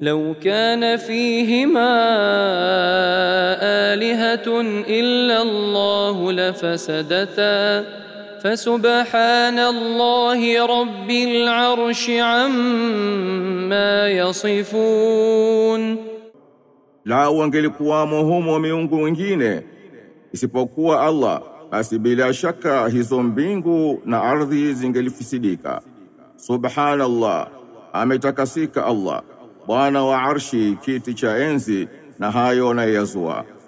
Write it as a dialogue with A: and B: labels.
A: لو كان فيهما آلهة إلا الله لفسدتا فسبحان الله رب العرش عما يصفون
B: Lau wangelikuwamo humo miungu wengine isipokuwa Allah, basi bila shaka hizo mbingu na ardhi zingelifisidika. Subhanallah, ametakasika Allah, Bwana wa arshi, kiti cha enzi na hayo na yazua.